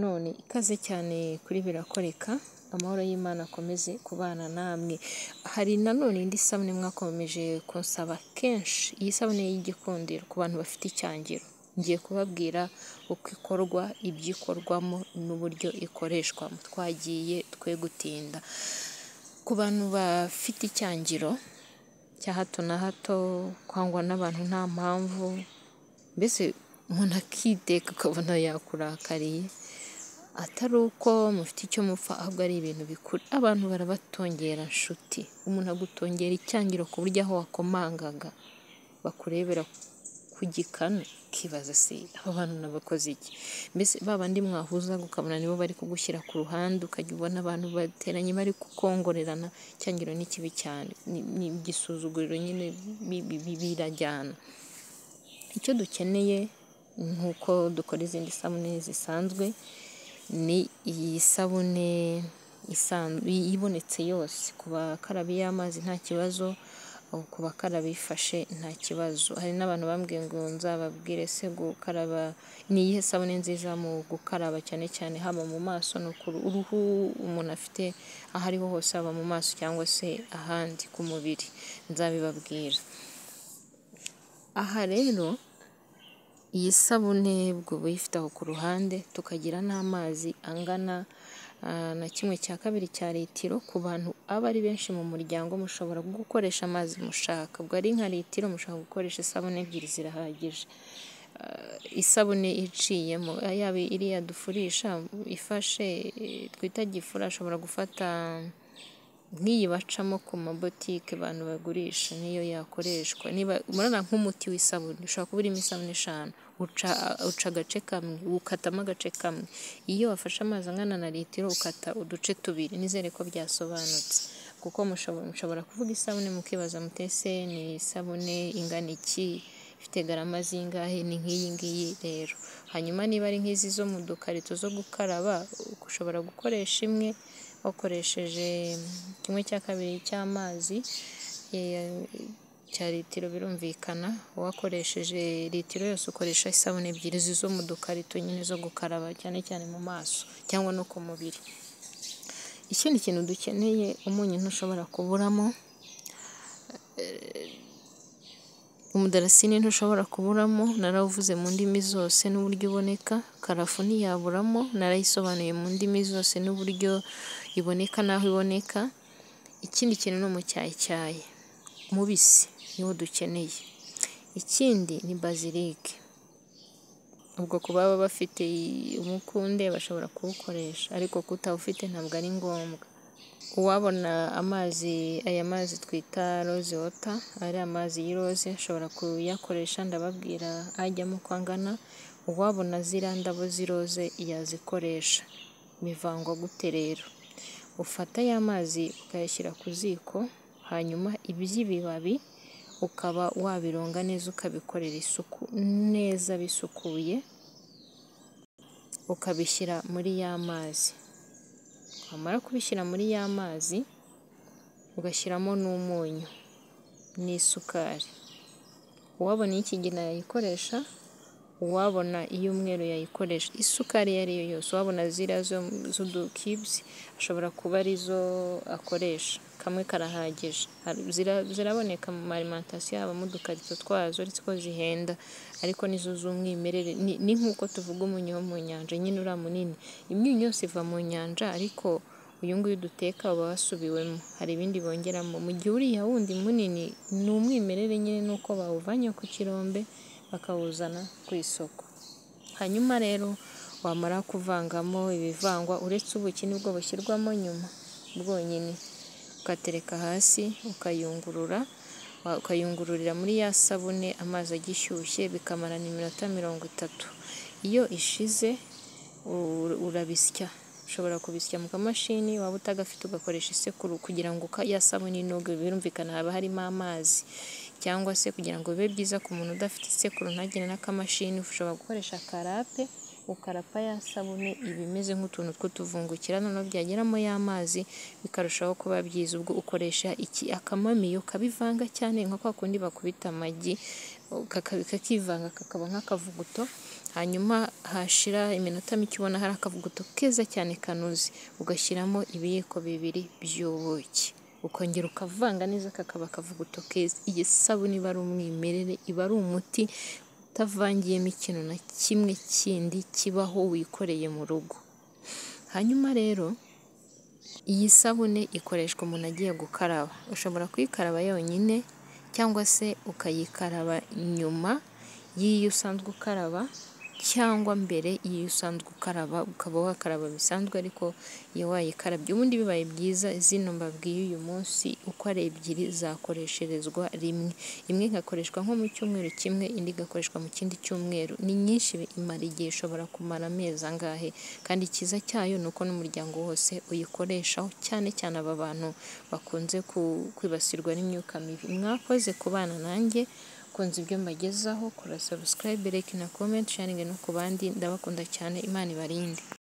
none ikaze cyane kuri birakoreka amahoro y'Imana akomeze kubana namwe hari nanone indi sabune mwakomeje kunsaba kenshi iyi sabune y'igikundiro ku bantu bafite icyangiro ngiye kubabwira uko ikorwa ibyo ikorwamo n'uburyo ikoreshwamo twagiye twe gutinda ku bantu bafite icyangiro cya hato na hato kwangwa n'abantu nta mpamvu mbese umuntu akiteka ukabona yakurakariye atari uko mufite icyo mupfa ahubwo ari ibintu bikuru abantu barabatongera nshuti umuntu agutongera icyangiro ku buryo aho wakomangaga bakurebera ku gikanu ukibaza se aba bantu nabakoze iki mbese ba bandi mwahuza ukabona nibo bari kugushyira ku ruhande ukajya ubona abantu bateranye bari kukongorerana icyangiro ni kibi cyane ni igisuzuguriro nyine birajyana icyo dukeneye nk'uko dukora izindi sabune zisanzwe ni iyi sabune ibonetse yose ku bakarabi y'amazi nta kibazo ku bakarabi ifashe nta kibazo hari n'abantu bambwiye ngo nzababwire se gukaraba ni iyihe sabune nziza mu gukaraba cyane cyane haba mu maso no ku ruhu umuntu afite aho ariho hose haba mu maso cyangwa se ahandi ku mubiri nzabibabwira aha rero iyi sabune ubwo uyifite aho ku ruhande tukagira n'amazi angana na kimwe cya kabiri cya litiro ku bantu aba ari benshi mu muryango mushobora gukoresha amazi mushaka ubwo ari nka litiro mushobora gukoresha isabune ebyiri zirahagije isabune iciyemo yaba iriya dufurisha ifashe twita gifura ashobora gufata nk'iyi bacamo ku mabotike abantu bagurisha niyo yakoreshwa niba murabona nk'umuti w'isabune ushobora kuba urimo isabune eshanu uca agace kamwe ukatamo agace kamwe iyo wafashe amazi angana na litiro ukata uduce tubiri nizere ko byasobanutse kuko mushobora kuvuga isabune mukibaza mutese ni isabune ingana iki ifite garama zingahe ni nk'iyi ngiyi rero hanyuma niba ari nk'izi zo mu dukarito zo gukaraba ushobora gukoresha imwe wakoresheje kimwe cya kabiri cy'amazi cya litiro birumvikana wakoresheje litiro yose ukoresha isabune ebyiri zo mu dukarito nyine zo gukaraba cyane cyane mu maso cyangwa no ku mubiri ikindi kintu dukeneye umunyu ntushobora kuburamo umudarasini ntushobora kuburamo narawuvuze mu ndimi zose n'uburyo iboneka karafu ntiyaburamo narayisobanuye mu ndimi zose n'uburyo iboneka n'aho iboneka ikindi kintu ni umucyayicyayi mubisi niwo dukeneye ikindi ni bazilike ubwo ku baba bafite umukunde bashobora kuwukoresha ariko kutawufite ntabwo ari ngombwa uwabona amazi aya mazi twita roze wota ari amazi y'iroze ashobora kuyakoresha ndababwira ajyamo uko angana uwabona ziriya ndabo z'iroze yazikoresha bivangwa gute rero ufata ya mazi ukayashyira ku ziko hanyuma iby'ibibabi ukaba wabironga neza ukabikorera isuku neza bisukuye ukabishyira muri ya mazi wamara kubishyira muri ya mazi ugashyiramo n'umunyu n'isukari uwabona iy'ikigina yayikoresha uwabona iy'umweru yayikoresha isukari iyo ari yo yose uwabona ziriya z'udukibisi ashobora kuba arizo akoresha kamwe karahagije ziraboneka mu marimantasiyo yaba mu dukarito twazo uretse ko zihenda ariko nizo z'umwimerere ni nk'uko tuvuga umunyu wo mu nyanja nyine uriya munini imyunyu yose iva mu nyanja ariko uyu nguyu duteka uba wasubiwemo hari ibindi bongeramo mu gihe uriya wundi munini ni umwimerere nyine nuko bawuvanye ku kirombe bakawuzana ku isoko hanyuma rero wamara kuvangamo ibivangwa uretse ubuki nibwo bushyirwamo nyuma bwonyine ukatereka hasi ukayungurura ukayungururira muri ya sabune amazi agishyushye bikamarana iminota mirongo itatu iyo ishize urabisya ushobora kubisya mu kamashini waba utagafite ugakoresha isekuru kugira ngo ya sabune inoge birumvikana haba harimo amazi cyangwa se kugira ngo bibe byiza ku muntu udafite isekuru ntagire n'akamashini ushobora gukoresha karape ukarapa ya sabune iba imeze nk'utuntu tw'utuvungukira noneho byageramo y'amazi bikarushaho kuba byiza ubwo ukoresha iki akamamiyo kabivanga cyane nka kwa kundi bakubita amagi kakivanga kakaba nk'akavuguto hanyuma hashira iminota mike ubona hari akavuguto keza cyane kanoze ugashyiramo ibiyiko bibiri by'ubuki ukongera ukavanga neza kakaba akavuguto keza iyi sabune iba ari umwimerere iba ari umuti utavangiyemo ikintu na kimwe kindi kibaho wikoreye mu rugo hanyuma rero iyi sabune ikoreshwa umuntu agiye gukaraba ushobora kuyikaraba yonyine cyangwa se ukayikaraba nyuma y'iyo usanzwe ukaraba cyangwa mbere y'iyo usanzwe ukaraba ukaba wakaraba bisanzwe ariko iyo wayikarabye ubundi bibaye byiza zino mbabwiye uyu munsi uko ari ebyiri zakoresherezwa rimwe imwe igakoreshwa nko mu cyumweru kimwe indi igakoreshwa mu kindi cyumweru ni nyinshi imara igihe ishobora kumara amezi angahe kandi icyiza cyayo ni uko n'umuryango wose uyikoreshaho cyane cyane aba bantu bakunze kwibasirwa n'imyuka mibi mwakoze ku bana nanjye kunze ibyo mbagezaho kora subscribe like na comment sharing no ku bandi ndabakunda cyane imana ibarinde